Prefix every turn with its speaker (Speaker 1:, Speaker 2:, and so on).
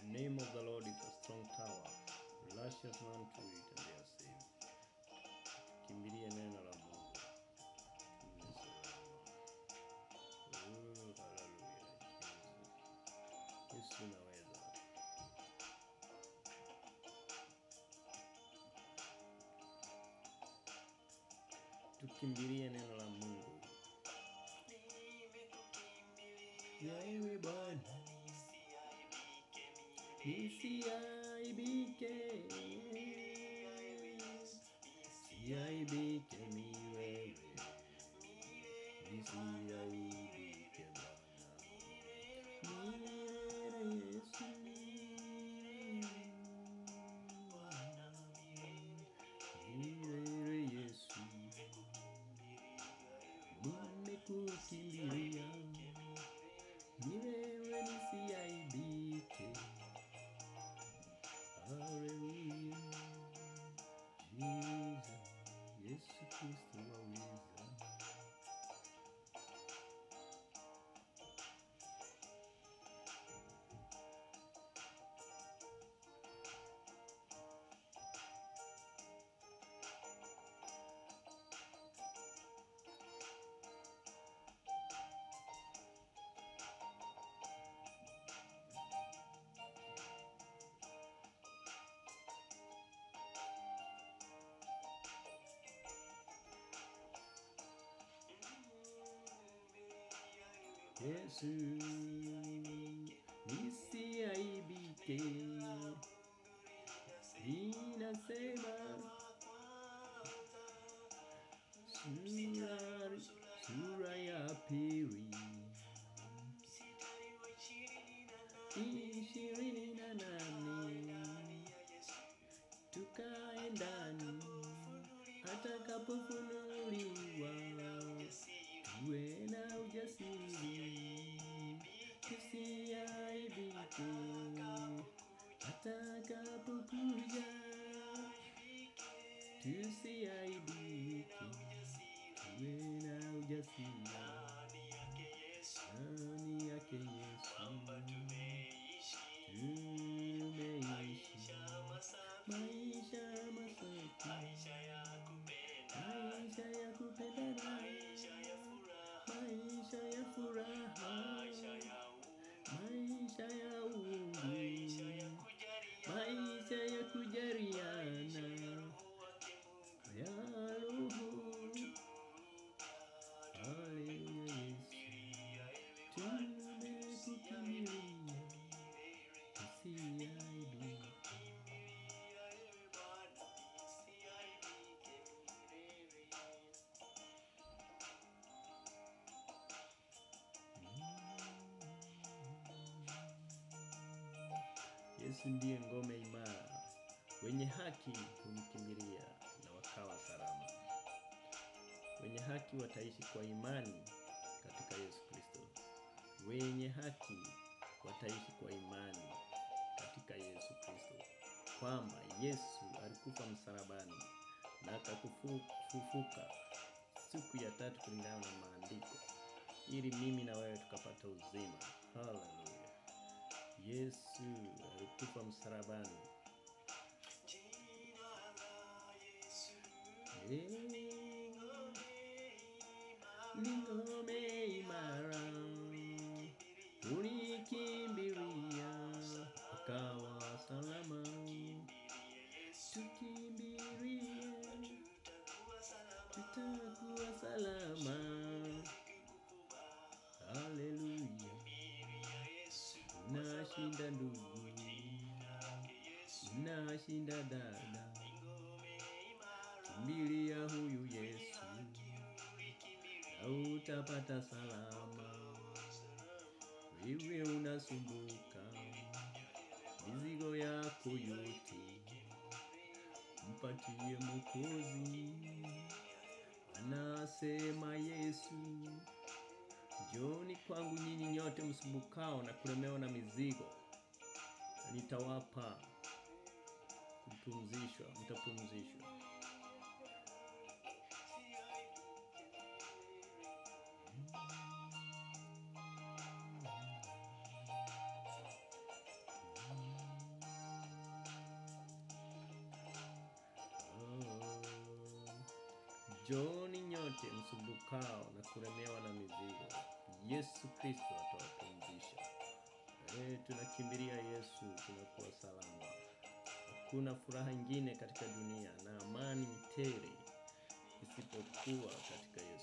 Speaker 1: name of the Lord is a strong tower. Righteous run to it and they are saved. Kimbilie neno la Mungu. Tuwe salama. Oh, hallelujah, Jesus. Yesu unaweza. Tukimbilie neno la Mungu. Ya ewe Bwana, nisiaibike, nisiaibike mi wewe, nisiaibike Bwana, milele Yesu, milele Yesu, nimekukimbilia ni wewe nisiaibike. Haleluya, Jesus, Yesu Kristo waweza. Yesu, nisiaibike, ninasema sura, sura ya pili ishirini na nane tukae ndani atakapofunuliwa tuwe na ujasiri tusiaibike atakapokuja tusiaibike tuwe na ujasiri ndani yake Yesu tumeishi maisha masafi maisha ya kupendana maisha ya furaha maisha ya uungu maisha ya kujariana ya roho haleluya Yesu tumekukimbilia tusiaibike Yesu ndiye ngome imara, wenye haki humkimbilia na wakawa salama. Wenye haki wataishi kwa imani katika Yesu Kristo. Wenye haki wataishi kwa imani katika Yesu Kristo, kwamba Yesu alikufa msalabani na akafufuka siku ya tatu kulingana na maandiko, ili mimi na wewe tukapata uzima. Haleluya! Yesu alikufa msalabani. Ni ngome imara, ulikimbilia ukawa salama. Tukimbilie, tutakuwa salama. Haleluya! Nashinda ndugu, nashinda dada, kimbilia huyu Yesu na utapata salama. Wewe unasumbuka mizigo yako yote, mpatie Mwokozi. Anasema Yesu, Njooni kwangu nyinyi nyote msumbukao na kulemewa na mizigo, na nitawapa kupumzishwa, mtapumzishwa. Njooni nyote msumbukao na kulemewa na mizigo, Yesu Kristo atawapumzisha. E, tunakimbilia Yesu, tunakuwa salama. Hakuna furaha ingine katika dunia na amani tele isipokuwa katika Yesu.